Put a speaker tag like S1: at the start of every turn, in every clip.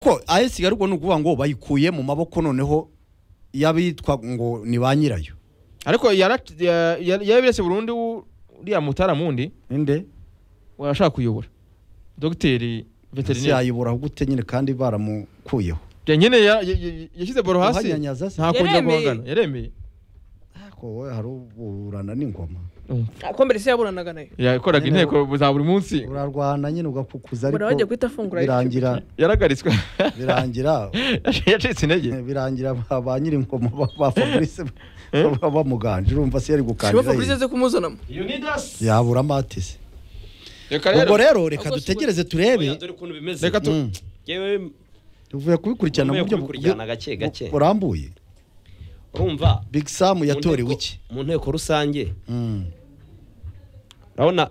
S1: ariko ayesi ariko ni ukuvuga ngo bayikuye mu maboko noneho y'abitwa ngo ni ba nyirayo
S2: ariko yara- ya- ya- yarabiretse burundu uriya mutaramundi
S1: ninde
S2: arashaka kuyobora dogiteri
S1: ese
S2: veterineri
S1: yayibura gute nyine kandi baramukuyeho
S2: nyine ya- ya- ya- yashyize boro hasi
S1: Uhanyanyaza se.
S2: ntakongera
S3: Yaremeye.
S2: guhangana yaremeye
S1: ariko wowe hari uburana n'ingoma
S3: ko mbere se yaburananaga nayo
S2: yakoraga
S1: Nyine
S2: inteko za buri munsi
S1: urarwana nyine ugakukuza
S3: buriya bajya
S1: ariko
S3: guhita afungura
S1: birangira
S2: yaragaritswe
S1: birangira
S2: yacitse intege
S1: birangira ba- ba nyir'ingoma ba- ba fabrice baba bamuganje urumva se yari
S3: shiba
S1: gukandira
S3: fabrice
S1: yine.
S3: aze kumuzanamo
S1: yabura amatisi
S2: reka
S1: ubwo
S2: rero
S1: rero reka
S3: Ubwo si-
S1: dutegereze
S4: Oya,
S1: turebe
S4: dore ukuntu bimeze
S2: reka tu
S1: Mm.
S4: yewe
S1: tuvuye kubikurikirana mu
S4: Ntuvuye
S1: buryo
S4: kubikurikirana
S1: bu-
S4: gake gake.
S1: bu- burambuye
S4: urumva
S1: big sam
S4: mu
S1: yatorewe
S4: nteko-
S1: iki
S4: mu nteko rusange
S1: Mm.
S4: urabona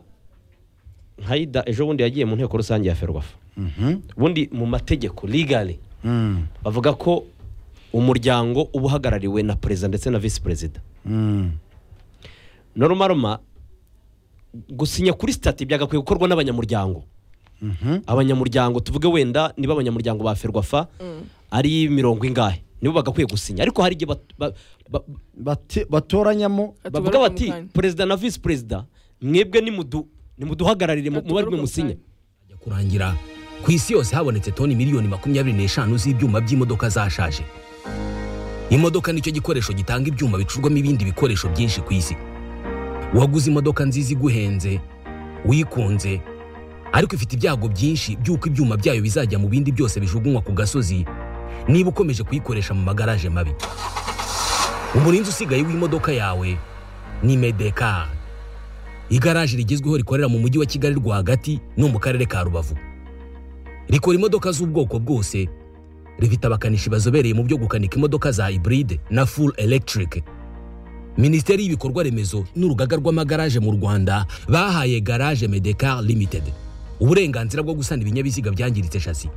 S4: nkayida ejo bundi yagiye mu nteko rusange ya ferwafa
S1: Mhm.
S4: ubundi mu mategeko legally
S1: Mm.
S4: bavuga ko umuryango uba uhagarariwe na perezida ndetse na visi perezida
S1: Mm.
S4: norumaroma gusinya kuri sitati byagakwiye gukorwa n'abanyamuryango
S1: Mhm.
S4: abanyamuryango tuvuge wenda niba abanyamuryango ba ferwafa ari mirongo ingahe nibo bagakwiye gusinya ariko hari igihe bat- ba- ba-
S1: Bati- batoranyamo
S3: Ati
S4: bavuga
S3: ugaruke
S4: bati
S3: mu kanya.
S4: perezida na visi perezida mwebwe nimudu- nimuduhagararire mu-
S3: Ati
S4: mubarirwe
S3: ugaruke mu
S4: musinye
S5: Ajya kurangira ku isi yose habonetse toni miliyoni makumyabiri n'eshanu z'ibyuma by'imodoka zashaje imodoka nicyo gikoresho gitanga ibyuma bicurwamo ibindi bikoresho byinshi ku isi waguze imodoka nziza iguhenze wikunze ariko ifite ibyago byinshi by'uko ibyuma byayo bizajya mu bindi byose bijugunywa ku gasozi niba ukomeje kuyikoresha mu magaraje mabi umurinzi usigaye w'imodoka yawe ni medekari igaraje rigezweho rikorera mu mujyi wa kigali rwagati no mu karere ka rubavu rikora imodoka z'ubwoko bwose rifite abakanishi bazobereye mu byo gukanika imodoka za hybride na full electric minisiteri y'ibikorwa remezo n'urugaga rw'amagaraje mu rwanda bahaye garage medecar limited uburenganzira bwo gusana ibinyabiziga byangiritse shasi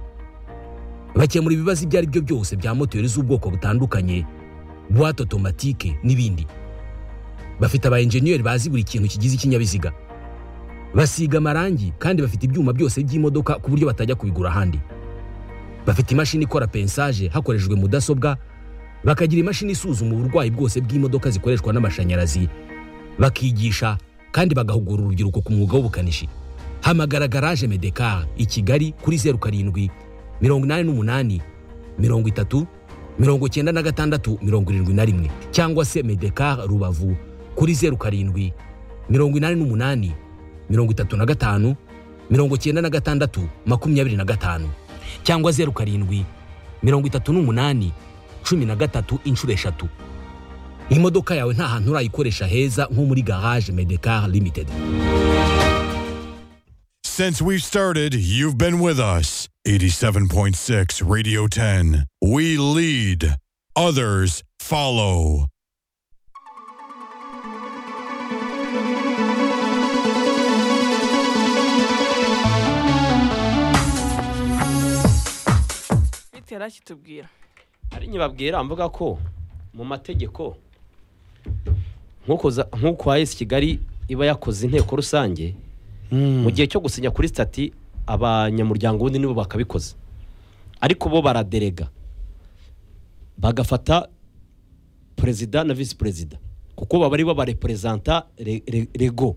S5: bakemura ibibazo ibyo ari byo byose bya moteri z'ubwoko butandukanye buwate otomatike n'ibindi bafite aba enjeniyeri bazi buri kintu kigize ikinyabiziga basiga amarangi kandi bafite ibyuma byose by'imodoka ku buryo batajya kubigura ahandi bafite imashini ikora pensaje hakoreshejwe mudasobwa bakagira imashini isuzuma uburwayi bwose bw'imodoka zikoreshwa n'amashanyarazi bakigisha kandi bagahugura urubyiruko ku mwuga w'ubukanishi hamagara garaje medekar i kigali kuri zeru karindwi mirongo inani n'umunani mirongo itatu mirongo icyenda na gatandatu mirongo irindwi na rimwe cyangwa se medekar rubavu kuri zeru karindwi mirongo inani n'umunani mirongo itatu na gatanu mirongo icyenda na gatandatu makumyabiri na gatanu cyangwa zeru karindwi mirongo itatu n'umunani cumi na gatatu inshuro eshatu imodoka yawe nta hantu urayikoresha heza nko muri garage medekar limited
S6: Since we've started, you've been with us. 87.6 Radio 10. We lead, others follow.
S3: bite yari akitubwira
S4: hari nyibabwira mvuga ko mu mategeko nk'uko za- nk'uko ayesi kigali iba yakoze inteko rusange
S1: Mm.
S4: mu gihe cyo gusinya kuri sitati abanyamuryango ubundi nibo bakabikoze ariko bo baraderega bagafata perezida na visi perezida kuko baba ari bo bareperezanta re- re- rego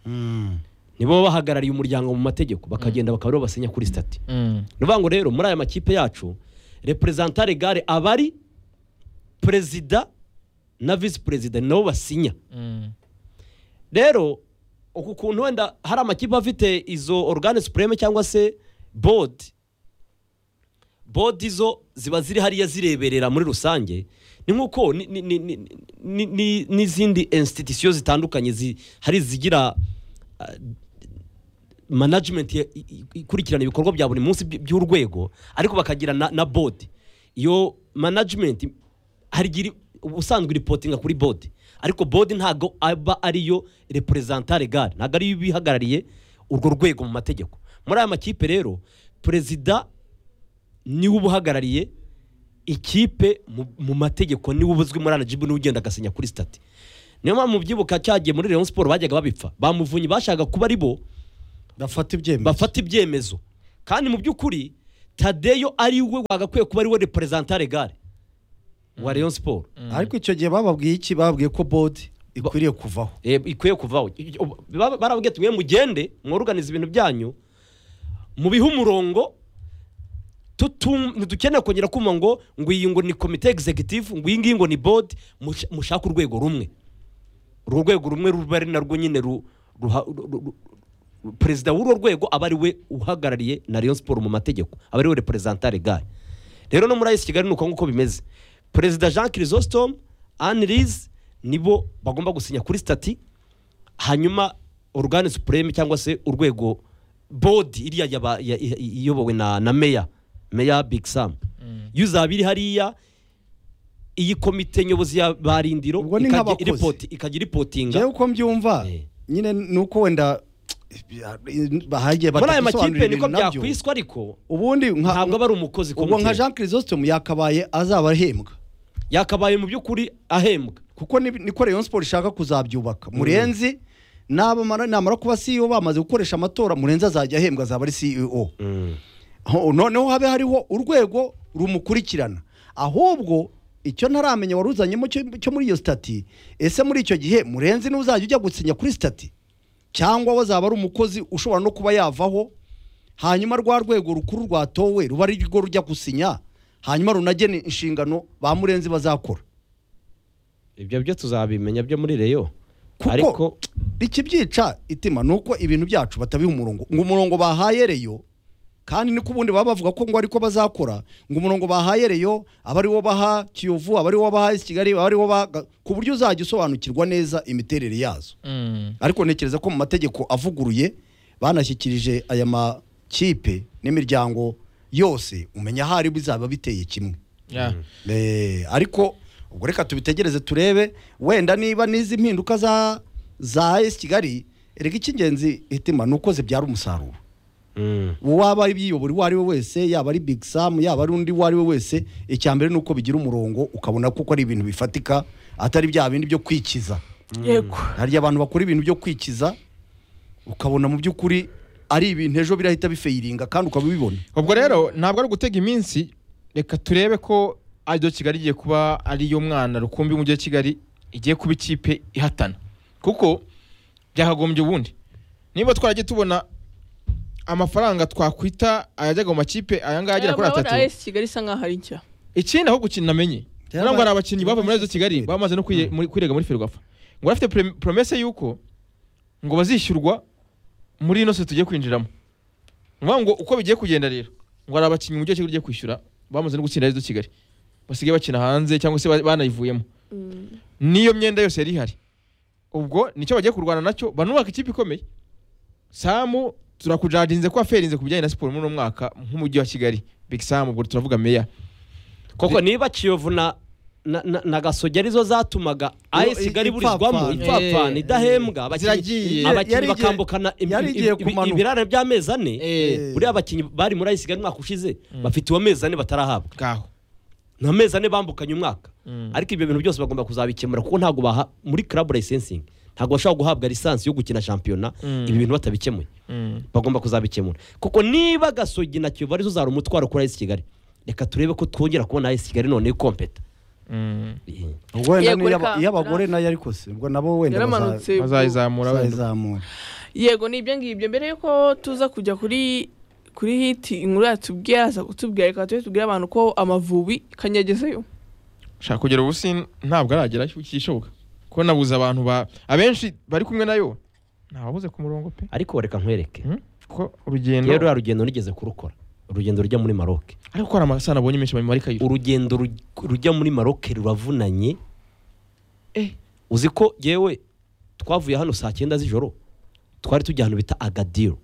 S1: Mm.
S4: nibo baba bahagarariye umuryango mu mategeko bakagenda bakaba aribo basinya kuri sitati
S2: Mm.
S4: ni ukuvuga ngo rero muri aya makipe yacu reperezanta regare aba ari perezida na visi perezida ni nabo basinya
S2: Mm.
S4: rero uku kuntu wenda hari amakipe afite izo organe supreme cyangwa se bodi bodi zo ziba ziri hariya zireberera muri rusange ni nk'uko ni- ni- ni- ni- ni- ni- n'izindi institusiyo zitandukanye zi- hari izigira ah, management ya- i- i- ikurikirana ibikorwa bya buri munsi by- by'urwego ariko bakagira na, na board iyo management hari igira ubusanzwe iripotinga kuri board ariko board ntago aba ariyo representante legale ntago ariyo iba ihagarariye urwo rwego mu mategeko muri aya makipe rero perezida niwe uba uhagarariye ikipe mu- mu mategeko niwe uba uzwi muri anajibu niwe ugenda agasinya kuri sitati niyo mpamvu mubyibuka cyagiye muri Rayon siporo bajyaga babipfa bamuvunyi bashakaga kuba ari bo
S1: bafata ibyemezo
S4: bafata ibyemezo kandi mu by'ukuri tadeyo ari we wagakwiye kuba ari we reperezanta regare wa leon siporo
S1: ariko icyo gihe bababwiye iki bababwiye ko bodi ikwiriye kuvaho
S4: Eh, ikwiye kuvaho I- ubu- baba- barababwiye ati mwe mugende mworuganize ibintu byanyu mubihe umurongo tutum- ntidukeneye kongera kumva ngo ngo iyi ngo ni komite executive ngo iyi ngiyi ngo ni board mush- mushake urwego rumwe urwo rwego rumwe ruba ari narwo nyine ru- ruha- ru- ru- ru- perezida w'urwo rwego aba ari we uhagarariye na Rayon Sport mu mategeko aba ari we representant legal rero no muri AS Kigali ni uko nguko bimeze perezida Jean Chrysostome Anne Liz nibo bagomba gusinya kuri stati hanyuma organe supreme cyangwa se urwego board iriya yaba- ya- ya- iyobowe na na meya meya Big Sam iyo uzaba iri hariya iyi komite nyobozi ya barindiro
S1: Ubwo ni
S4: ikajya
S1: nk'abakozi.
S4: iripoti- ikajya iripotinga
S1: njyewe uko mbyumva
S4: Eh.
S1: nyine ni uko wenda bahagiye
S4: muri aya makipe
S1: batadusobanurira
S4: niko
S1: ibintu nabyo
S4: byakwiswa ariko
S1: ubundi nka-
S4: ntabwo aba ari umukozi
S1: ubwo nka
S4: komite
S1: jean chrisostome yakabaye azaba ahembwa
S4: yakabaye mu by'ukuri ahembwa
S1: kuko ni- niko rayon siporo ishaka kuzabyubaka murenzi nabamara- namara kuba ceo bamaze gukoresha amatora murenzi azajya ahembwa azaba ari ceo Ho- noneho habe hariho urwego rumukurikirana ahubwo icyo ntaramenya wari uzanyemo cyo cyo muri iyo stati ese muri icyo gihe murenzi n'uzajya ujya gusinya kuri stati cyangwa wazaba ari umukozi ushobora no kuba yavaho hanyuma rwa rwego rukuru rwatowe ruba ari rwo rujya gusinya hanyuma runagena inshingano ba murenzi bazakora
S4: ibyo byo tuzabimenya byo muri reyo
S1: kuko ikibyica itima ni uko ibintu byacu batabiha umurongo ngo umurongo bahaye reyo kandi niko ubundi baba bavuga ko ngo ariko bazakora ngo umurongo bahaye reyo aba ariwo baha kiyovu aba ariwo baha isi kigali aba ariwo baha ku buryo uzajya usobanukirwa neza imiterere yazo ariko ntekereza ko mu mategeko avuguruye banashyikirije aya makipe n'imiryango yose umenya aho ari bizaba biteye kimwe Eh, ariko ubwo reka tubitegereze turebe wenda niba n'izi mpinduka za za AS Kigali reka icy'ingenzi hitima ni uko zibyara umusaruro uwaba yiyobora uwo ari we wese yaba ari Big Sam yaba ari undi uwo ari we wese icya mbere ni uko bigira umurongo ukabona kuko ari ibintu bifatika atari bya bindi byo kwikiza
S3: yego
S1: harya abantu bakora ibintu byo kwikiza ukabona mu by'ukuri ari ibintu ejo birahita bifeyiringa kandi ukaba ubibona
S2: ubwo rero ntabwo ari ugutega iminsi reka turebe ko ariyo kigali igiye kuba ariyo mwana rukumbi w'umujyi wa kigali igiye kuba ikipe ihatana kuko byakagombye ubundi niba twaragiye tubona amafaranga twakwita ayajyaga mu makipe aya ngaya agera kuri atatu
S3: AS Kigali isa nkaho ari nshya
S2: ikindi aho gukina namenye
S1: Byaba-
S2: ntabwo hari abakinnyi bavuye muri izo kigali bamaze no kwiye- muri- kwirega muri ferwafa ngo bafite pre- promese y'uko ngo bazishyurwa muri ino sosiyete tugiye kwinjiramo ni ukuvuga ngo uko bigiye kugenda rero ngo hari abakinnyi umujyi wa kigali ugiye kwishyura bamaze no gutsinda izo kigali basigaye bakina hanze cyangwa se ba- banayivuyemo n'iyo myenda yose yari ihari ubwo nicyo bagiye kurwana nacyo banubaka ikipe ikomeye samu turakujadinze ko aferinze ku bijyanye na siporo muri uno mwaka nk'umujyi wa kigali big samu ubwo turavuga meya
S4: kuko niba kiyovu na na, na, na gasogi arizo zatumaga AS Kigali iburizwamo
S1: ipfapfana.
S4: ipfapfana
S2: Eh,
S4: idahembwa abakinnyi
S2: ziragiye.
S4: abakinnyi
S1: Yari igiye-
S4: bakambukana imi-
S1: yari igiye
S4: ibi- ibi-
S1: kumanuka.
S4: ibirara by'amezi ane
S2: Eh.
S4: buriya abakinnyi bari muri AS Kigali umwaka ushize bafite uwo mezi ane batarahabwa
S2: ngaho
S4: ni amezi ane bambukanye umwaka ariko ibyo bintu byose bagomba kuzabikemura kuko ntabwo baha muri club licensing ntabwo bashobora guhabwa lisansi yo gukina shampiyona ibi bintu batabikemuye bagomba kuzabikemura kuko niba gasogi na kiyovu arizo zari umutwaro kuri AS Kigali reka turebe ko twongera kubona AS Kigali none kompeta
S1: wenda
S3: Yego,
S1: niyo
S3: reka-
S1: aba- iyo abagore nayo ariko se ubwo nabo wenda baza-
S3: yaramanutse
S2: bazayizamura wenda
S1: bazayizamura
S3: yego ni ibyo ngibyo mbere yuko tuza kujya kuri kuri hiti inkuru yatubwira aza kutubwira reka tujye tubwire abantu ko amavubi kanyagezeyo
S2: shaka kugera ubu si ntabwo aragera ikishoboka ko nabuze abantu ba abenshi bari kumwe nayo ntababuze ku murongo pe
S4: ariko reka nkwereke
S2: Hmm? ko urugendo
S4: rero ruriya rugendo nigeze kurukora urugendo rujya muri maroke
S2: ariko hari amasaha nabonye menshi bamarika yura
S4: urugendo ruj- rujya muri maroke ruravunanye uzi ko yewe twavuye hano saa cyenda z'ijoro twari tujya ahantu bita agadiro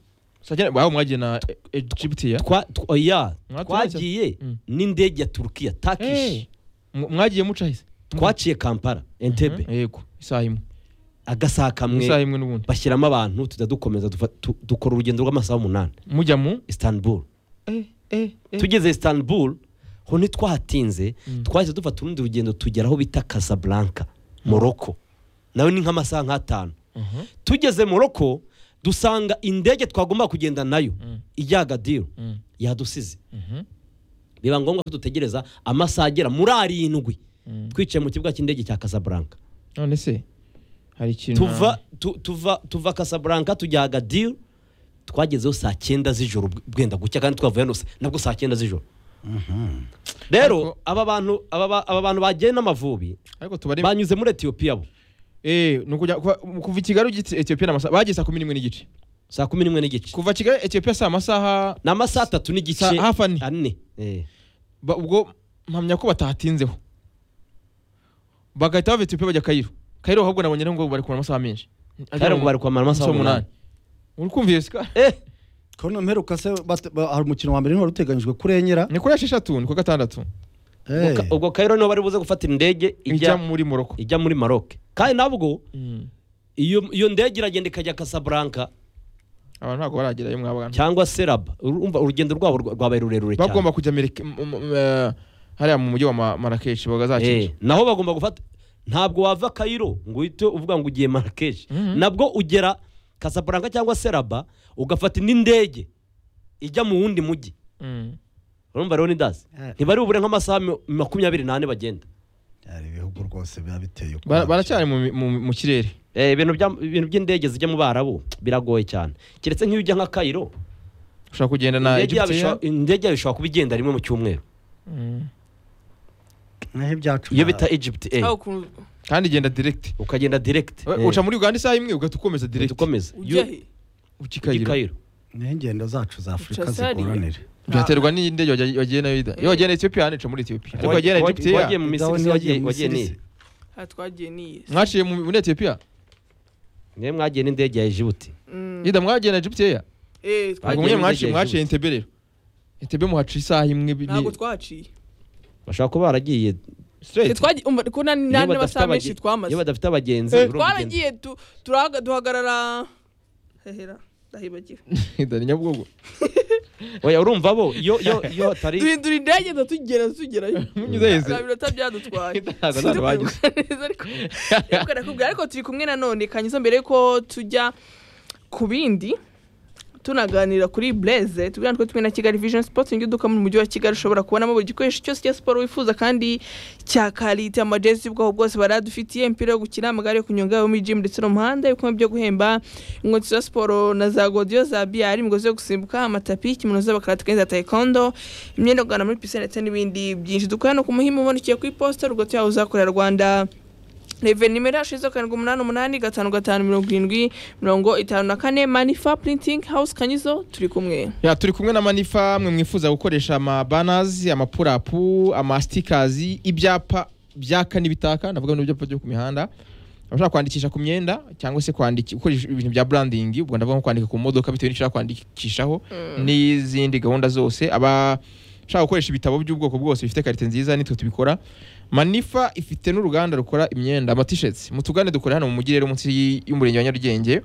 S2: aho mwagiye na E- Egypt ya
S4: Twa- tw- oya,
S2: Mwaturutse?
S4: twagiye
S2: Mm.
S4: n'indege ya turukiya takishi
S2: Eh, mu- mwagiye muca hise
S4: twaciye kampala entebe
S2: yego isaha imwe
S4: agasaha
S2: isaha
S4: kamwe
S2: imwe n'ubundi
S4: bashyiramo abantu tujya dukomeza dufa- tu- dukora urugendo rw'amasaha umunani
S2: mujya mu
S4: istanbul
S2: eh eh eh
S4: tugeze istanbul ho ntitwahatinze twahise dufata urundi rugendo tugera aho bita casablanca morocco nawe ni nk'amasaha nk'atanu tugeze morocco dusanga indege twagomba kugenda nayo
S2: Mm.
S4: ijya agadiro
S2: Mm.
S4: yadusize
S2: Mhm.
S4: biba ngombwa ko dutegereza amasaha agera muri arindwi
S2: Mm.
S4: twicaye mu kibuga cy'indege cya Casablanca
S2: none se hari ikintu
S4: tuva tu- tuva tuva Casablanca tujya agadiro twagezeho saa cyenda z'ijoro bw- bwenda gucya kandi twavuye hano sa- nabwo saa cyenda z'ijoro rero
S2: Ariko-
S4: aba bantu aba ba- aba bantu bagiye n'amavubi
S2: ariko tubare
S4: banyuze muri etiyopiya bo
S2: eh ni ukujya kuva- kuva i Kigali ugitse Ethiopia n'amasaha bageze saa kumi n'imwe n'igice
S4: saa kumi n'imwe n'igice
S2: kuva Kigali Ethiopia saa amasaha
S4: ni amasaha atatu n'igice
S2: Saa- hafi ane.
S4: ane Eh.
S2: ba- ubwo mpamya ko batahatinzeho bagahita bava Ethiopia bajya Cairo Cairo ahubwo nabonye ngo bari kumara amasaha menshi
S4: Cairo ngo bari kumara amasaha umunani.
S2: uri kumva iyo sika
S4: Eh,
S1: Kono mperuka se bate- ba- hari umukino wa mbere ntiwari uteganyijwe kurengera
S2: ni kuri esheshatu ni ku gatandatu
S1: Eh,
S4: ubwo- ubwo Cairo niho bari buze gufatira indege
S2: ijya
S4: ijya
S2: muri Morocco
S4: ijya muri Maroc kandi nabwo
S2: Mm.
S4: iyo iyo ndege iragenda ikajya Casablanca
S2: abantu ntabwo baragerayo mwabana
S4: cyangwa se Rabat urumva urugendo rwabo rwa- rwabaye rurerure cyane
S2: bagomba kujya Amerika- m- m- m- eh, hariya mu mujyi wa Ma- Marrakech
S4: Eh,
S2: bagazakica
S4: naho bagomba gufata ntabwo wava Cairo ngo uhite uvuga ngo ugiye Marrakech
S2: Mhm.
S4: nabwo ugera Casablanca cyangwa se Rabat ugafata indi ndege ijya mu wundi mujyi
S2: Mm.
S4: urumva rero ni dazi
S1: Eh.
S4: ntibari bubure nk'amasaha mi- makumyabiri n'ane bagenda
S1: byari ibihugu rwose biba biteye
S2: Bara- baracyari mu- mu- mu kirere
S4: Eh, ibintu bya- ibintu by'indege zijya mu Barabu biragoye cyane keretse nk'iyo ujya nka Cairo
S2: ushobora kugenda na
S4: indege yabo
S2: Egypt
S4: ishobora- indege yabo ishobora kuba igenda rimwe mu cyumweru
S2: Mm.
S1: naho ibyacu
S4: iyo bita Egypt eh,
S3: aho ukuntu
S2: kandi igenda direct
S4: ukagenda direct
S2: We-
S4: eh,
S2: uca muri Uganda isaha imwe ugahita ukomeza
S4: uhita
S2: direct
S4: ukomeza
S3: ujya he
S2: uki
S4: i
S2: Cairo
S4: Cairo
S1: niho ingendo zacu za afurika
S3: Uca Zari.
S1: zigoranira
S2: byaterwa n'indege wajya- wagiye nayo ida iyo wagiye na Ethiopia hano ica muri Ethiopia ariko wagiye na
S4: Wa-
S2: Egypt ya
S4: wagiye mu
S1: Idaho
S4: Misiri
S1: ntiyagiye
S4: wagiye
S1: mu
S4: wagiye
S1: Misiri.
S4: ni
S3: aha twagiye n'iyi
S2: mwaciye mu- muri Ethiopia
S4: niwe mwagiye n'indege ya Egypt
S3: Mm.
S2: ida mwagiye na Egypt ya
S3: Eh, twagiye-
S4: Wagiye
S2: ubwo mwe
S4: mu
S2: mwaciye
S4: ndege ya
S2: mwaciye
S4: Egypt.
S2: Entebbe rero Entebbe muhaca isaha imwe bi-
S3: ntabwo
S2: ni-
S3: twaciye
S4: bashobora kuba baragiye
S2: straight
S3: Twagiye- umva, ko nta-
S4: Iyo
S3: nta n'amasaha
S4: badafite
S3: menshi
S4: abage-
S3: twamaze
S4: iyo badafite abagenzi
S2: Eh.
S4: urumva ugenda.
S3: twaragiye tu- turahaga- duhagarara hehera ndahibagira
S2: Ida ni Nyabugogo
S4: oya urumva bo iyo iyo iyo hatari
S3: duhindura indege ndatugera tugerayo
S2: munyuze hese
S3: nta minota byadutwaye
S2: Ntabwo nta ruhageze.
S3: Neza, ariko- ariko ndakubwira, ariko turi kumwe nanone kanyuza mbere yuko tujya ku bindi tunaganira kuri Blaze tubwira natwe tumwe na Kigali Vision Sports ni iduka mu mujyi wa Kigali ushobora kubonamo buri gikoresho cyose cya siporo wifuza kandi cya kalite amajezi y'ubwoko bwose baradufitiye imipira yo gukina amagare yo kunyonga yo muri gym ndetse no mu muhanda ibikombe byo guhemba inkweto za siporo na za godiyo za biyari imigozi yo gusimbuka amatapi ikimuno z'abakarate kandi za taekwondo imyenda yo kugana muri pisine ndetse n'ibindi byinshi dukorera no ku muhima ubonekeye ku iposita rwose yawe uzakorera Rwanda reve nimero yacu izo karindwi umunani umunani gatanu gatanu mirongo irindwi mirongo itanu na kane manifa printing house kanyizo turi kumwe
S2: Ya, turi kumwe na manifa mwe mwifuza gukoresha amabanazi amapurapu amasitikazi ibyapa byaka n'ibitaka ndavuga n'ibyo byapa byo ku mihanda ushobora kwandikisha ku myenda cyangwa se kwandiki- gukoresha ibintu bya branding ubwo ndavuga nko kwandika ku modoka bitewe n'icyo ushaka kwandikishaho n'izindi gahunda zose aba ushaka gukoresha ibitabo by'ubwoko bwose bifite karite nziza nitwe tubikora manifa ifite n'uruganda rukora imyenda amatisheti mutugane dukora hano mu mujyi rero munsi y'umurenge wa nyarugenge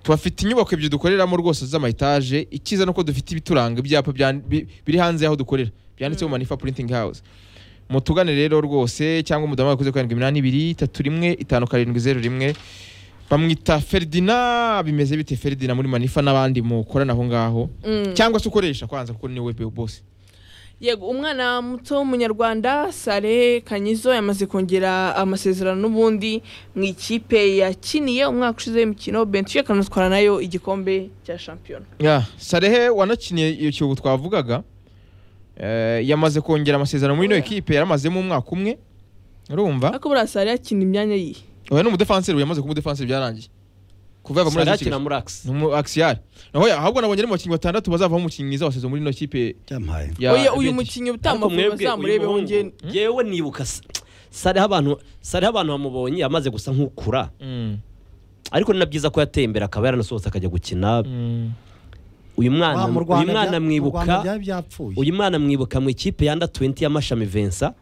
S2: tuhafite inyubako ebyiri dukoreramo rwose z'amayetaje icyiza ni uko dufite ibituranga ibyapa byan- bi- biri hanze y'aho dukorera byanditseho manifa printing house mutugane rero rwose cyangwa umudamu wakoze karindwi iminani ibiri itatu rimwe itanu karindwi zeru rimwe bamwita feridina bimeze bite feridina muri manifa n'abandi mukorana aho ngaho cyangwa se ukoresha kwanza kuko niwe bose
S3: yego umwana muto w'umunyarwanda sare kanyizo yamaze kongera amasezerano n'ubundi mu ikipe yakiniye umwaka ushize w'imikino benshi akanatwara nayo igikombe cya shampiyona
S2: Ya, Sarehe wanakiniye iyo kiyobo twavugaga eh, yamaze kongera amasezerano muri ino ekipe yaramazemo umwaka umwe urumva
S3: ariko buriya sare yakina imyanya yihe
S2: uyu ni umudefanseri ubu yamaze kuba umudefanseri byarangiye kuva yava muri
S4: Sarati
S2: Kigali
S4: na Murax
S2: ni umu axiyari naho ya- ahubwo nabonye ari mu bakinnyi batandatu bazavamo umukinnyi mwiza wasezwe muri ino kipe
S1: byampaye
S2: ya
S3: oya uyu
S2: Betis.
S3: mukinnyi
S4: Ariko
S3: utamavuye
S4: mwebwe, uyu
S3: bazamurebeho
S4: muhungu,
S3: ngende
S4: jewe nibuka sa- sariho abantu sariho abantu bamubonye amaze gusa nk'ukura
S2: Mm,
S4: ariko ni na byiza ko yateye imbere akaba yaranasohotse akajya gukina
S2: mm.
S4: uyu
S1: Wa,
S4: mwana
S1: mu
S4: uyu
S1: Rwanda bya- mu
S4: mwana
S1: Rwanda
S4: mwibuka
S1: byari byapfuye
S4: uyu mwana mwibuka mu ikipe ya under 20 y'amashami Vincent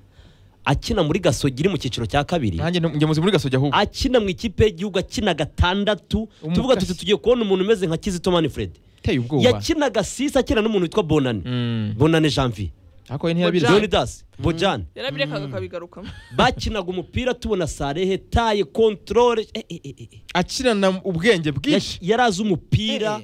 S4: akina muri gasogi iri mu cyiciro cya kabiri
S2: nanjye njye muzi muri gasogi ahubwo
S4: akina mu ikipe y'igihugu akina gatandatu
S2: Umukasi.
S4: tuvuga tuti tugiye kubona umuntu umeze nka Kizito Manfred
S2: iteye ubwoba
S4: yakinaga sisa akina n'umuntu witwa Bonani
S2: Mm.
S4: Bonane Janvier
S2: ariko ntiyabiri
S3: Bojan.
S4: leaders bojani
S3: yarabirekaga akabigarukamo
S4: bakinaga umupira tubona sarehe taye kontorore eh, eh, eh, eh.
S2: akirana ubwenge bwinshi
S4: Yash- yari azi umupira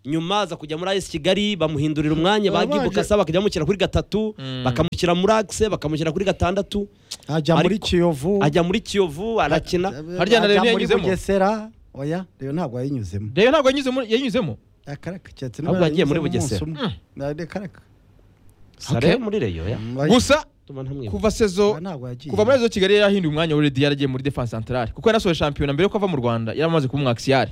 S4: nyuma aza kujya muri AS Kigali bamuhindurira umwanya ba
S1: Abanje-
S4: Gibu Kasa bakajya bamushyira kuri gatatu bakamushyira muri Axe bakamushyira kuri gatandatu
S1: ajya muri
S4: Ariko-
S1: kiyovu
S4: ajya muri Kiyovu arakina
S2: harya na Reyo
S1: ajya muri
S2: yayinyuzemo?
S1: bugesera oya reyo ntabwo yayinyuzemo
S2: rero ntabwo yanyuzemo- yanyuzemo
S1: akaraka keretse
S4: Ahubwo yagiye muri Bugesera.
S1: bugesera
S4: Sare muri Reyo ya
S2: gusa
S4: Tuma ntamwibuke.
S2: kuva sezo
S1: ntabwo yagiye
S2: kuva muri izo kigali yarahinduye umwanya wa redi yaragiye muri defense centrale kuko yanasoje shampiyona mbere yuko ava mu rwanda yari amaze kuba umwakisiyari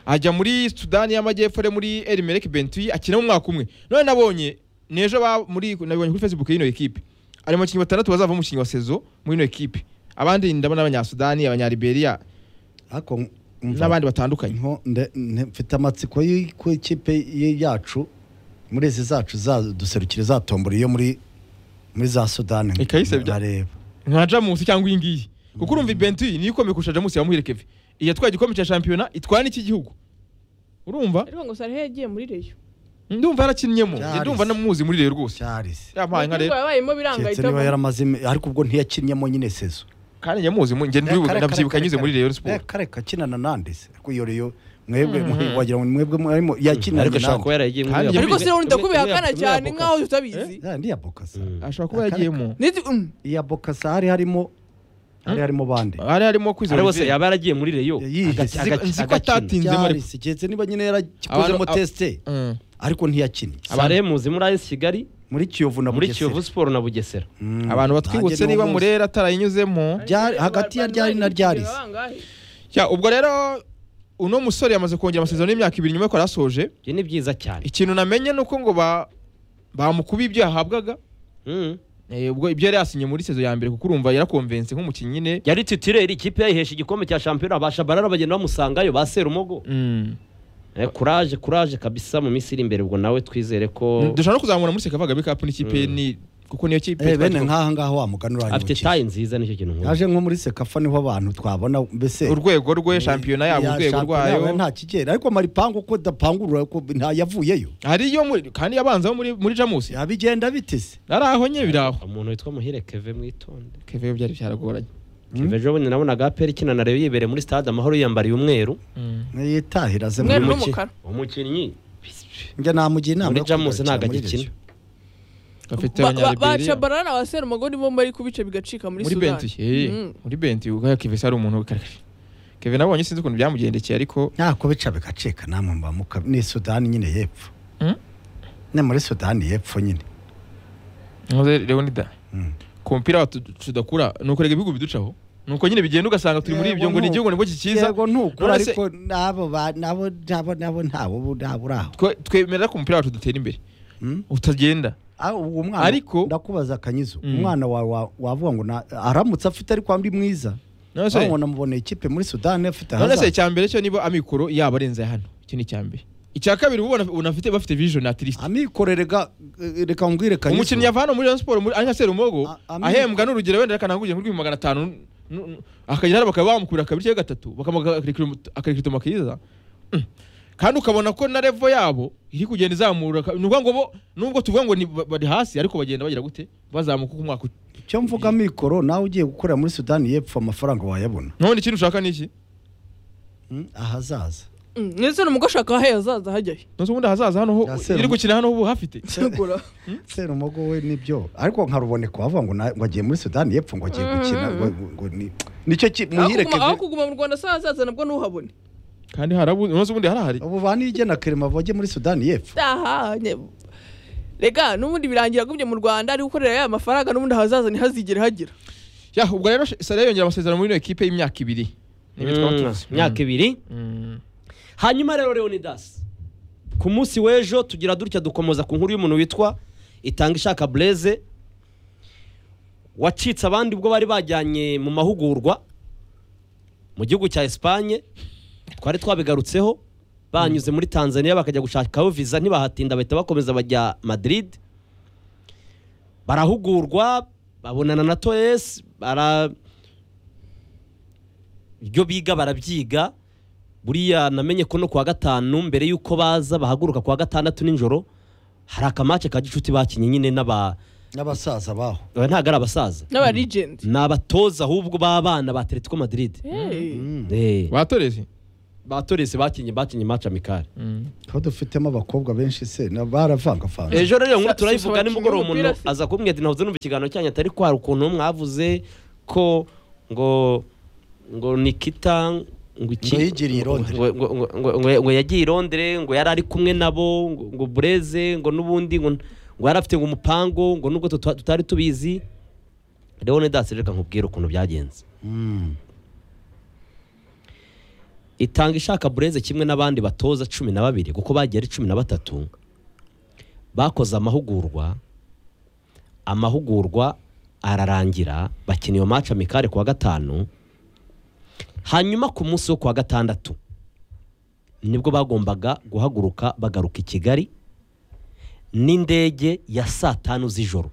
S2: ajya muri sudani y'amajyepfo ari muri erimerike bentuyi akinamo umwaka umwe none nabonye n'ejo ba- muri nabonye kuri facebook y'ino ekipe ari mu bakinnyi batandatu bazava mu mukinnyi wa sezo muri ino ekipe abandi ndabona abanyasudani abanyariberiya
S1: ariko umva,
S2: n'abandi batandukanye
S1: nko- nde- nde- mfite amatsiko y- ku ikipe y- yacu muri izi zacu zaduserukira zatombora iyo muri muri za sudani
S2: Ikayisebya.
S1: nkareba
S2: nka jamusi cyangwa iyi ngiyi kuko urumva bentuyi niyo ikomeye kurusha jamusi ya muhire keve iyi yatwaye igikombe cya shampiyona itwara n'iki gihugu urumva
S3: ariko ngo sarehe yagiye muri reyo
S2: ndumva yarakinnyemo njye
S1: Charles.
S2: ndumva namuzi muri reyo rwose
S1: cyarisi
S2: yampaye nka rero
S3: Ubugingo yabayemo biranga
S1: keretse
S3: ahita
S1: niba
S3: avamo.
S1: yaramaze imi- ariko ubwo ntiyakinnyemo nyine sezo
S2: kandi nyamuzi mu- njye ndibuka ndabyibuka anyuze muri Rayon Sport
S1: kareka akinana nande se ariko iyo reyo mwebwe mwe- wagira ngo ni mwebwe mwarimo yakinana
S4: ariko ashobora kuba yaragiye muri
S2: Kandi
S4: Reyo.
S3: ariko se urinda
S2: Tumwe-
S3: kubihakana
S2: tumwe-
S3: cyane
S2: tumwe-
S3: nkaho tutabizi
S1: yandi ya bokasa
S2: ashobora kuba yagiyemo
S3: Niti- mm.
S1: iya bokasa hari harimo hari harimo bande
S2: hari harimo kwizera
S4: Ari bose
S2: Olivier.
S4: yaba yaragiye muri Reyo
S1: Yayihe.
S4: agaki-
S2: Nzi-
S4: agaki-
S2: nzi ko
S4: agakina.
S2: atati- Tinzemo ariko.
S1: cyarisi keretse niba nyine
S2: Abantu-
S1: yarakozemo
S2: ab-
S1: tesite
S2: Mm.
S1: ariko ntiyakinnye
S4: Sare muzi muri AS Kigali
S1: muri kiyovu na
S4: muri
S1: Bugesera.
S4: Kiyovu Sport na Bugesera
S1: Mm.
S2: abantu batwibutse
S1: Nanjye
S2: niba
S1: n'uwo
S2: murera atarayinyuzemo
S1: Ryari- hagati ya ryari na ryari se?
S3: Bangahe?
S2: Ya, ubwo rero uno musore yamaze kongera amasezerano y'imyaka ibiri nyuma yuko yari asoje
S4: ibyo ni byiza cyane
S2: ikintu namenye ni uko ngo ba bamukubiye ibyo yahabwaga
S4: Mm.
S2: Eh, ubwo ibyo yari yasinye muri sezo ya mbere kuko urumva yarakonvense nk'umukinnyi nyine
S4: yari titireri ikipe yayihesha igikombe cya shampiyona abasha barara bagenda bamusangayo ba Serumogo
S2: Mm.
S4: Eh, kuraje kuraje kabisa mu minsi iri imbere ubwo nawe twizere ko
S2: dushobora no kuzamura muri sekavaga kapu n'ikipe
S4: Mm.
S2: ni kuko niyo kipe
S1: Eh, bene
S2: twagiye-
S1: nk'aha ngaha wa mugani
S4: afite
S1: uranyibukije.
S4: tayi nziza nicyo kintu nkunda
S1: yaje nko muri sekafa niho abantu twabona mbese
S2: urwego rwe shampiyona yabo
S1: Ya
S2: urwego
S1: shampiyona
S2: rwayo
S1: yabo nta kigera ariko maripangu uko adapangurura ko nta yavuyeyo
S2: hari iyo muri kandi yabanzaho muri muri jamusi
S1: yabigenda bitese
S2: ari aho nye biri aho
S4: umuntu witwa muhire keve mwitonde
S2: keve yo byari byaragoranye
S4: keve ejo bundi nabonaga aperi ikina na reyo yibereye muri stade amahoro yiyambariye umweru
S1: yitahira aze
S3: Umweru
S1: muri
S4: Umuki-
S3: n'umukara.
S4: umukinnyi
S1: njye namugira inama yo
S4: muri jamusi
S1: kuzakina
S4: ntabwo
S1: muri
S4: agikina
S1: Reyo.
S2: gafite
S3: Ba- ba- baca
S2: abanyariberiya
S3: barana ba serumogo nibo bari kubica bigacika muri
S2: muri
S3: sudani
S2: benti eh,
S3: Mm.
S2: muri benti ubwo keve se ari umuntu w'ikarishi keve nabonye sinzi ukuntu byamugendekeye ariko
S1: ntako bica bigacika namwe mba muka- ni sudani nyine y'epfo
S2: Mm?
S1: ni muri sudani y'epfo nyine
S2: nkoze leonida
S1: Mm.
S2: ku mupira wacu tudakura ni ukurega ibihugu biducaho ni uko nyine bigenda ugasanga turi muri
S1: Yego,
S2: ibyo ngo ni
S1: ntuku.
S2: igihugu nibwo kikiza
S1: yego ntukura
S2: None se-
S1: ariko nabo ba- nabo nabo nabo ntawe ubu ntawe uri aho
S2: Twe- twemera ko umupira wacu dutera imbere
S1: Mm.
S2: utagenda
S1: Ah, uwo mwana
S2: Ariko-
S1: ndakubaza akanyizo
S2: Mm.
S1: umwana wawe wa- wavuga ngo na- aramutse afite ariko andi mwiza
S2: none se
S1: abona muboneye ikipe muri sudani afite
S2: none se
S1: ahazaza
S2: icya mbere cyo niba amikoro yaba arenze aya hano icyo ni icya mbere icya kabiri ubu bona- unafite bafite vision atirisi
S1: amikorerega reka nguhire kanyizo
S2: umukinnyi yavana muri Rayon Sport muri ari nka Serumogo
S1: A- Ami-
S2: ahembwa n'urugero wenda akananguje kuri magana atanu nu- nu- akagera hano bakaba bamukubira kabiri cyangwa gatatu bakamakaritoma kiza Mm. kandi ukabona ko na level yabo iri kugenda izamura ka- ni ukuvuga ngo bo nubwo tuvuga ngo ni ba- bari hasi ariko bagenda bagira gute bazamuka uko umwaka uti-
S1: icyo mvuga mikoro nawe ugiye gukorera muri sudani y'epfo amafaranga wayabona
S2: none ikintu ushaka ni iki
S1: Mm, ahazaza
S3: Mm, ndetse n'umugore ashaka aho yazaza hajyayo
S2: nonse ubundi ahazaza hano ho
S1: Ya Serumogo.
S2: iri gukina hano ubu hafite
S3: Cyagura.
S1: sera umugo we nibyo ariko nka ruboneka wavuga ngo na- ngo agiye muri sudani y'epfo ngo agiye gukina ngo- ngo- ngo ni- nicyo ki-
S3: aho
S1: muhire
S3: kuguma- aho
S1: keve
S3: kuguma mu rwanda se hazaza nabwo ntuhabone
S2: kandi harabu nonse ubundi harahari
S1: ubu ba nige na kerema bajye muri sudani y'epfo
S3: tahanye rega n'ubundi birangira agumye mu rwanda ari gukorera ya mafaranga n'ubundi ahazaza ntihazigere hagira
S2: ya ubwo rero Salah yongera amasezerano muri ino ekipe y'imyaka ibiri Nibyo twaba tuzi.
S4: imyaka ibiri
S2: Mm.
S4: hanyuma rero leonidas ku munsi w'ejo tugira dutya dukomoza ku nkuru y'umuntu witwa itanga ishaka bureze wacitse abandi ubwo bari bajyanye mu mahugurwa mu gihugu cya esipanye twari twabigarutseho banyuze muri tanzania bakajya gushakaho viza ntibahatinda bahita bakomeza bajya madrid barahugurwa babonana na toyesi bara ibyo biga barabyiga buriya namenye ko no kuwa gatanu mbere y'uko baza bahaguruka kuwa gatandatu nijoro hari akamace ka gicuti bakinnye nyine n'aba
S1: n'abasaza baho
S4: Aba ntabwo ari abasaza
S3: n'abarigenti
S4: ni abatoza ahubwo b'abana ba atletico madrid Eh,
S2: batoreze
S4: batorese bakinye bakinye match amikari
S1: ko dufitemo abakobwa benshi se na- baravangavanga
S4: ejo rero nkuru
S3: Sa-
S4: turayivuga
S3: sa- abakinnyi
S4: nimugoroba
S3: b'umupira
S4: umuntu
S3: se.
S4: aza kumbwira ati nahoze numva ikiganiro cyanyu atari kwara ukuntu mwavuze ko ngo ngo nikita ngo iki
S1: Ngo yigiriye i Londres.
S4: ngo- ngo- ngo- ngo- ngo- ngo yagiye i Londres ngo yari ari kumwe nabo ngo- ngo bureze ngo n'ubundi ngo ngo yari afite ngo umupango ngo nubwo tuta- tutari tubizi rero ni dasi reka nkubwire ukuntu byagenze
S1: Mm.
S4: itanga ishaka bureze kimwe n'abandi batoza cumi na babiri kuko bagiye ari cumi na batatu bakoze amahugurwa amahugurwa ararangira bakina iyo maca mikare kuwa gatanu hanyuma ku munsi wo kuwa gatandatu nibwo bagombaga guhaguruka bagaruka i kigali n'indege ya saa tanu z'ijoro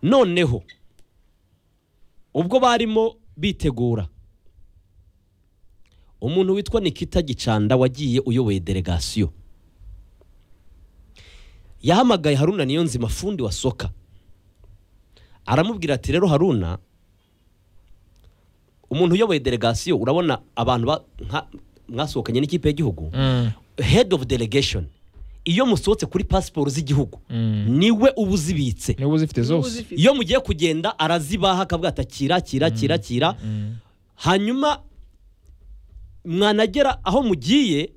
S4: noneho ubwo barimo bitegura umuntu witwa nikita gicanda wagiye uyoboye delegasiyo yahamagaye haruna niyo nzima fundi wa soka aramubwira ati rero haruna umuntu uyoboye delegasiyo urabona abantu ba- nka- mwasohokanye n'ikipe y'igihugu head of delegation iyo musohotse kuri pasiporo z'igihugu niwe uba uzibitse
S2: niba uzifite zose
S3: n'ubuzifite
S4: iyo mugiye kugenda arazibaha akavuga ati akira akira akira akira hanyuma mwanagera aho mugiye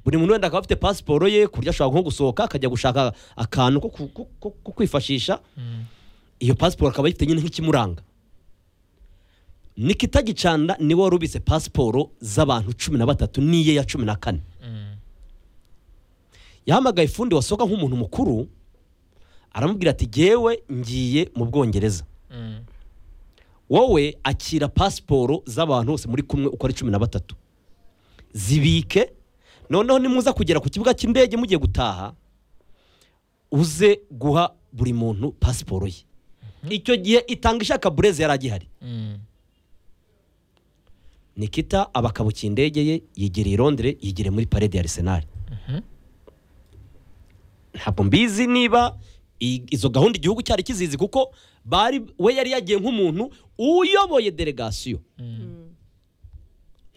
S4: buri muntu wenda akaba afite pasiporo ye ku buryo ashobora nko gusohoka akajya gushaka akantu ko ku- ko- ko- ko kwifashisha iyo pasiporo akaba ayifite nyine nk'ikimuranga nikita gicanda niwe wari ubitse pasiporo z'abantu cumi na batatu n'iye ya cumi na kane yahamagaye ifundi wasohoka nk'umuntu mukuru aramubwira ati jyewe ngiye mu bwongereza wowe akira pasiporo z'abantu bose muri kumwe uko ari cumi na batatu zibike noneho nimuza kugera ku kibuga cy'indege mugiye gutaha uze guha buri muntu pasiporo ye icyo gihe itanga ishaka bureze yari agihari nikita aba akabukiye indege ye yigereye i londres yigereye muri parede ya arisenali ntabwo mbizi niba i- izo gahunda igihugu cyari kizizi kuko bari we yari yagiye nk'umuntu uyoboye delegasiyo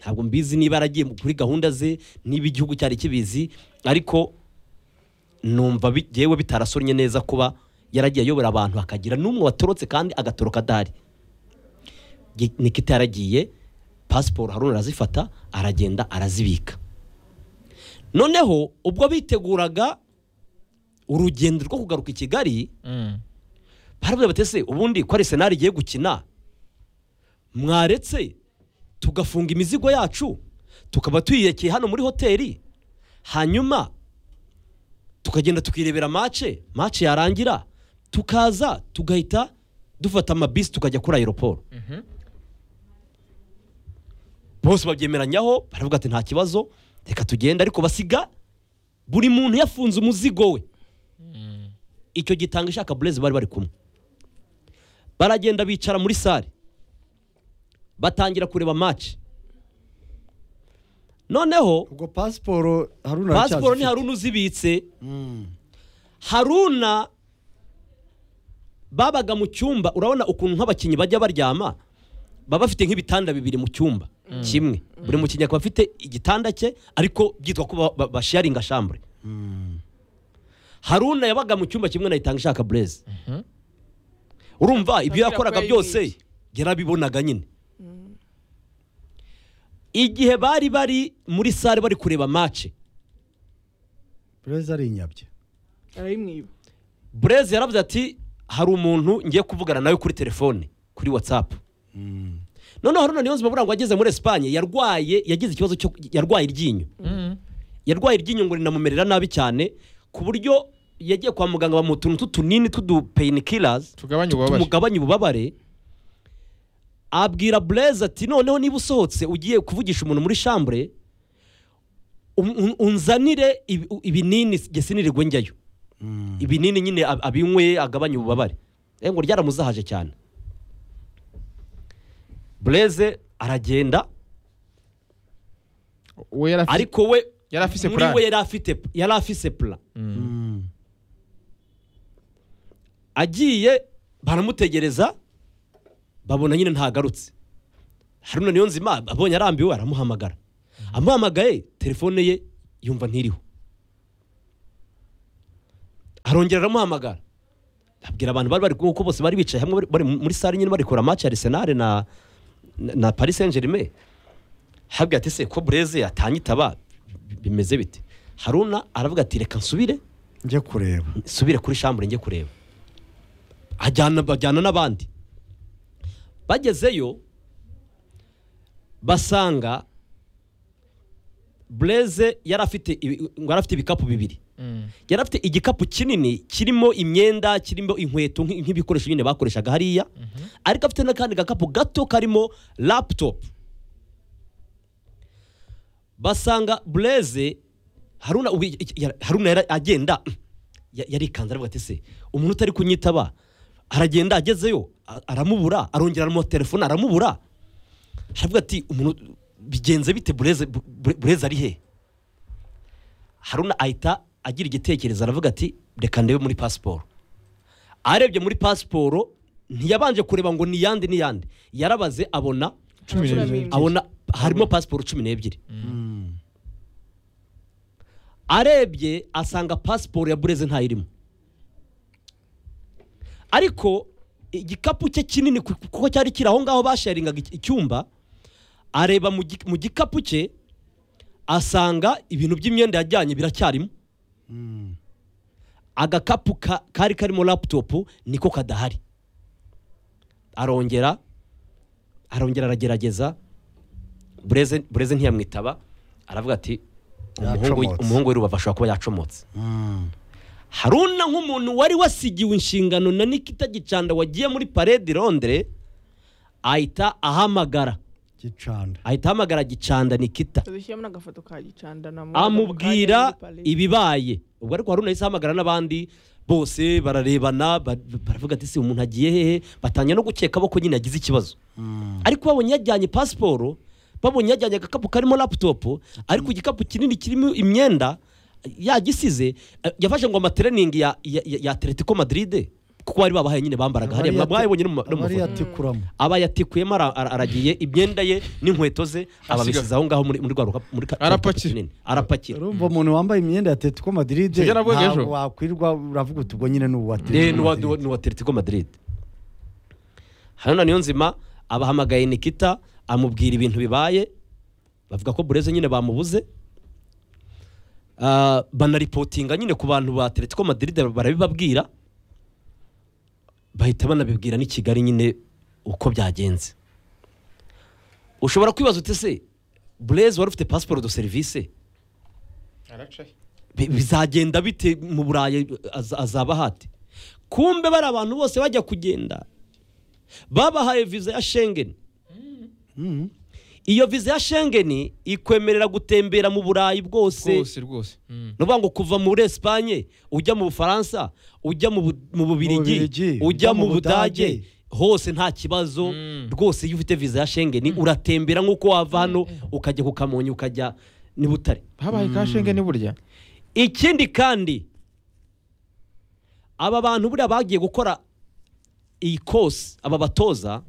S4: ntabwo mbizi niba yaragiye kuri gahunda ze niba igihugu cyari kibizi ariko numva bi- yewe bitarasonnye neza kuba yaragiye ayobora abantu akagira n'umwe watorotse kandi agatoroka adahari Gi- nikita yaragiye pasiporo haruna arazifata aragenda arazibika noneho ubwo biteguraga urugendo rwo kugaruka i kigali baravuga bati ese ubundi ko arisenali igiye gukina mwaretse tugafunga imizigo yacu tukaba tuyiyekeye hano muri hoteli hanyuma tukagenda tukirebera mace mace yarangira tukaza tugahita dufata amabisi tukajya kuri aeroport bose babyemeranyaho baravuga ati nta kibazo reka tugende ariko basiga buri muntu yafunze umuzigo we icyo gitanga ishaka bureze bari bari kumwe baragenda bicara muri sare batangira kureba match noneho
S1: ubwo pasiporo haruna
S4: pasiporo
S1: aracyazifite.
S4: ni haruna uzibitse haruna babaga mu cyumba urabona ukuntu nk'abakinnyi bajya baryama baba bafite nk'ibitanda bibiri mu cyumba kimwe buri mukinnyi akaba afite igitanda cye ariko byitwa ko ba- ba- basharinga shambure haruna yabaga mu cyumba kimwe na itanga ishaka bureze urumva ibyo
S3: Abwira ko
S4: yakoraga
S3: yayibitse.
S4: byose yarabibonaga nyine igihe bari bari muri sare bari kureba mace
S1: Blaise ari inyabye
S3: arayimwiba
S4: bureze yaravuze ati hari umuntu ngiye kuvugana nawe kuri telefone kuri watsapu noneho haruna niyonzima burangwa ageze muri esipanye yarwaye yagize ikibazo cyo yarwaye iryinyo yarwaye iryinyo ngo rinamumerera nabi cyane ku buryo yagiye kwa muganga bamuha utuntu tw'utunini tw'udupeyinikilazi
S2: tugabanye ububabare
S4: tumugabanya ububabare abwira bureze ati noneho niba usohotse ugiye kuvugisha umuntu muri shambure un- un- unzanire ibi- ibinini gesinirigwe njyayo ibinini nyine ab- abinywe agabanya ububabare Eh, ngo ryaramuzahaje cyane bureze aragenda
S2: we yari afite
S4: ariko we
S2: yari afise
S4: muri
S2: plan.
S4: we yari afite yari afise plan
S1: Mm.
S4: agiye baramutegereza babona nyine ntagarutse haruna niyonzima abonye arambiwe aramuhamagara amuhamagaye telefone ye yumva ntiriho arongera aramuhamagara abwira abantu bari bari kuko bose bari bicaye hamwe bari- bari muri sare nyine bari kureba match ya Arsenal na na- na Paris Saint-Germain habwa ati se ko Blaise atanyitaba bimeze bite Haruna aravuga ati reka nsubire
S1: njye kureba
S4: nsubire kuri shambure njye kureba ajyana bajyana n'abandi bagezeyo basanga Blaise yari afite ibi- ngo yari afite ibikapu bibiri yari afite igikapu kinini kirimo imyenda kirimo inkweto nk'i- nk'ibikoresho nyine bakoreshaga hariya ariko afite n'akandi gakapu gato karimo laputopu basanga bureze haruna ubu- iki- iki- yara- haruna yara- agenda ya- yarikanze aravuga ati se umuntu utari kunyitaba aragenda agezeyo a- aramubura arongera aramuha telefone aramubura aravuga ati umuntu bigenze bite bureze Bu- bureze ari he haruna ahita agira igitekerezo aravuga ati reka ndebe muri pasiporo arebye muri pasiporo ntiyabanje kureba ngo ni iyande ni iyande yarabaze abona
S2: Cumi
S3: Cumi
S2: n'ebyiri.
S3: n'ebyiri.
S4: abona harimo pasiporo cumi n'ebyiri arebye asanga pasiporo ya bureze ntayirimo ariko igikapu cye kinini ku- kuko cyari kiri aho ngaho basharingaga icy- icyumba areba mu gi- mu gikapu cye asanga ibintu by'imyenda yajyanye biracyarimo agakapu ka- kari karimo laputopu niko kadahari arongera arongera aragerageza bureze bureze ntiyamwitaba aravuga ati umuhungu
S1: Yacomotse.
S4: umuhungu w'urubavu ashobora kuba yacomotse haruna nk'umuntu wari wasigiwe inshingano na nikita gicanda wagiye muri parede londere ahita ahamagara
S1: gicanda
S4: ahita ahamagara gicanda nikita
S3: azishyiramo n'agafoto ka gicanda na mwana mu
S4: amubwira
S3: kanya muri Paris.
S4: ibibaye ubwo ariko haruna yahise ahamagara n'abandi bose bararebana ba- baravuga ati si umuntu agiye hehe batangira no gukeka ko nyine yagize ikibazo ariko babonye yajyanye pasiporo babonye yajyanye agakapu karimo laputopu ariko igikapu kinini kirimo imyenda yagisize eh, yafashe ngo amatereningi ya, ya, ya, ya atletico madrid kuko bari babahaye nyine bambaraga hariya mwabibonye no mu- no mu mafoto
S1: yatikuramo
S4: aba yatikuyemo ara- ara- aragiye imyenda ye n'inkweto ze ababisiza aho ngaho muri muri rwa rukapu muri ka-
S2: Arapakira.
S4: kinini. arapakira
S1: urumva umuntu wambaye imyenda ya Atletico Madrid
S2: Sibyo navuga ejo.
S1: ntabwo wakwirwa uravuga uti ubwo nyine ni uwa
S4: Eh,
S1: Atletico
S4: ni uwa- ni uwa-
S1: Madrid.
S4: ni uwa Atletico Madrid hano niyo nzima abahamagaye Nikita amubwira ibintu bibaye bavuga ko Bureze nyine bamubuze Ah, banaripotinga nyine ku bantu ba Atletico Madrid barabibabwira bahita banabibwira n'i Kigali nyine uko byagenze ushobora kwibaza uti se Bureze wari ufite pasiporo do serivisi bi- bizagenda bite mu burayi az- azaba hati kumbe bari abantu bose bajya kugenda babahaye viza ya shengeni iyo viza ya shengeni ikwemerera gutembera mu burayi bwose
S2: rwose rwose Mm.
S4: ni ukuvuga ngo kuva muri esipanye ujya mu bufaransa ujya mu Bu- mu
S1: Bubiligi,
S4: bubirigi ujya mu budage hose nta kibazo rwose iyo ufite viza ya shengeni uratembera nk'uko wava hano ukajya ku kamonyi ukajya ni butare
S2: habaye ka shenge ni burya
S4: ikindi kandi aba bantu buriya bagiye gukora iyi kosi aba batoza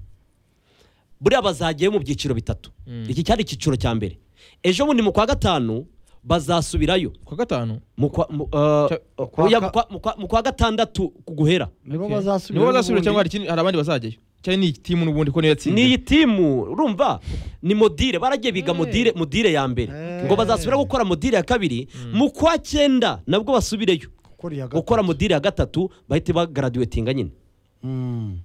S4: buriya bazagiye mu byiciro bitatu iki cyari icyiciro cya mbere ejo bundi mu kwa gatanu bazasubirayo
S2: kwa gatanu
S4: mu kwa- mu, uh,
S2: Cya-
S4: oya, mu kwa- mu kwa- mu kwa gatandatu ku guhera
S1: nibo
S2: Okay.
S1: bazasubira
S2: nibo bazasubira
S1: n'ubundi.
S2: cyangwa hari ikindi- hari abandi bazajyayo cyari ni timu n'ubundi ko niyo yatsinze
S4: niyi timu urumva ni modire baragiye biga modire modire ya mbere ngo bazasubira gukora modire ya kabiri mu kwa cyenda nabwo basubireyo
S1: Gukora iya gatatu.
S4: gukora modire ya gatatu bahite bagaradiwetinga nyine
S1: Mm.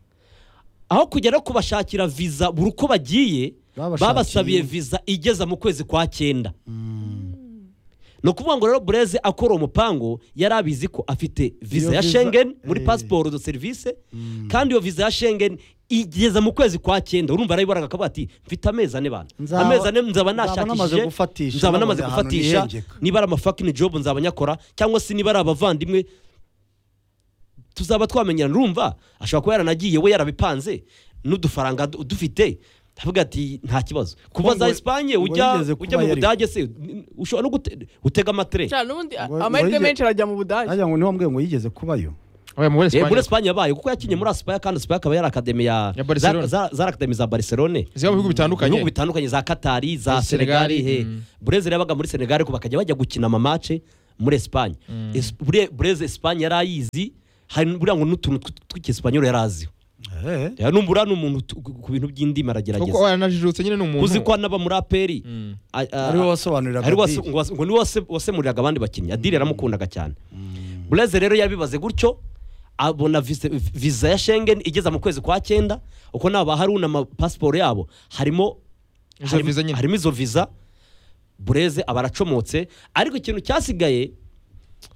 S4: aho kugera kubashakira viza buri uko bagiye
S1: Babashakiye.
S4: babasabiye viza igeza mu kwezi kwa cyenda ni ukuvuga ngo rero bureze akora umupango yari abizi ko afite viza
S1: Iyo
S4: ya
S1: viza-
S4: shengeni muri
S1: eh.
S4: pasiporo do serivisi kandi iyo viza ya shengeni igeza mu kwezi kwa cyenda urumva arayibaraga akavuga ati mfite amezi ane bana
S1: Nzaba-
S4: amezi ane nzaba
S1: nzaba namaze
S4: nashakishije
S1: gufatisha,
S4: nzaba
S1: nabonye
S4: namaze
S1: ahantu
S4: gufatisha
S1: nihengeka."
S4: niba ari amafakini jobu nzaba nyakora cyangwa se niba ari abavandimwe tuzaba twamenyerana urumva ashobora kuba yaranagiye we yarabipanze n'udufaranga du- dufite avuga ati nta kibazo kuva za
S1: ngo-
S4: esipanye
S1: ngo
S4: ujya
S1: yigeze kuba
S4: ujya mu
S1: yari-
S4: budage se n- ushobora no gute- gutega amatire
S3: Cyane, n'ubundi
S1: Ngo-
S3: amahirwe
S1: ngo-
S3: menshi arajya mu budage
S1: Ajya ngo niho mbwe ngo yigeze kubayo
S2: oya muri
S4: Eh, muri
S2: esipanye
S4: Espagne yabaye kuko yakinye muri Espagne kandi Espagne akaba yari akademi ya
S2: Ya Barcelona.
S4: za- za- zari akademi za Barcelone
S2: ziba mu bihugu bitandukanye
S4: ibihugu bitandukanye za Katari za
S2: Muri Senegal,
S4: Senegali he
S2: mm.
S4: Brezil yabaga muri Senegal ariko bakajya bajya gukina amamace muri Espagne Es- Bre- Brezil Espagne yari ayizi hari buriya ngo n'utuntu tw- tw'Icyesipanyol yari aziho Ya, numva uriya ni umuntu tu- ku bintu by'indimi
S2: kuko
S4: aragerageza
S2: waranajijutse nyine ni umuntu
S4: uzi ko n'aba muri APR
S2: Mm.
S4: a- a-
S1: ariwe wasobanuriraga
S4: ari
S1: Adil.
S4: ngo niwe wase- wasemuriraga abandi bakinnyi adire yaramukundaga cyane bureze rero yabibaze gutyo abona visa- viza ya shengen igeza mu kwezi kwa cyenda uko naba haruna amapasiporo yabo harimo
S2: Izo
S4: harimo-
S2: viza nyine.
S4: harimo izo viza bureze aba aracomotse ariko ikintu cyasigaye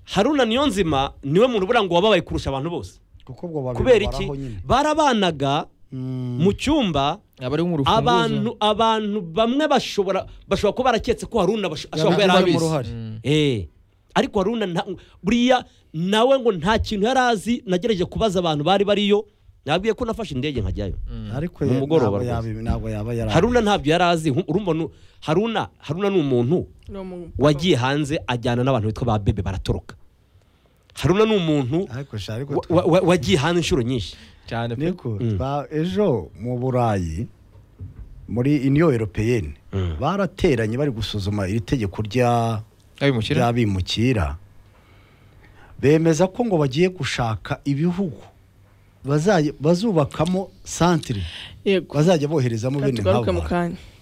S4: haruna niyo nzima niwe muntu buriya ngo wababaye kurusha abantu bose
S1: kuko ubwo babiri
S4: kubera iki
S1: baraho nyine.
S4: barabanaga
S1: Mm.
S4: mu cyumba
S2: aba ari nk'urufunguzo
S4: abantu abantu bamwe bashobora bashobora kuba baraketse ko haruna basho- ashobora kuba
S1: Yabaga
S4: yari
S1: abamo
S4: abizi
S1: uruhare.
S4: Eh, ariko haruna nta- buriya nawe ngo nta kintu yari azi nagerageje kubaza abantu bari bariyo nabwiye ko nafashe indege nkajyayo
S1: ariko
S4: Ni
S1: ye- ntabwo
S4: umugoroba rwose.
S1: yabi- ntabwo yaba yari
S4: haruna ntabyo yari azi hu- urumva nu- haruna haruna ni umuntu
S3: Ni umu-
S4: wagiye hanze ajyana n'abantu bitwa ba bebe baratoroka haruna ni umuntu
S1: ariko sha ariko
S4: wa-
S1: twe-
S4: wa- wa- wagiye hanze inshuro nyinshi
S2: cyane pe
S1: niko ba- ejo mu burayi muri iniyo europeyeni barateranye bari gusuzuma iri tegeko rya
S2: abimukira
S1: ry'abimukira bemeza ko ngo bagiye gushaka ibihugu bazajya- bazubakamo santire
S3: yego
S1: bazajya boherezamo
S3: Reka
S1: bene
S3: tugaruke mu
S1: nk'abo
S3: kanya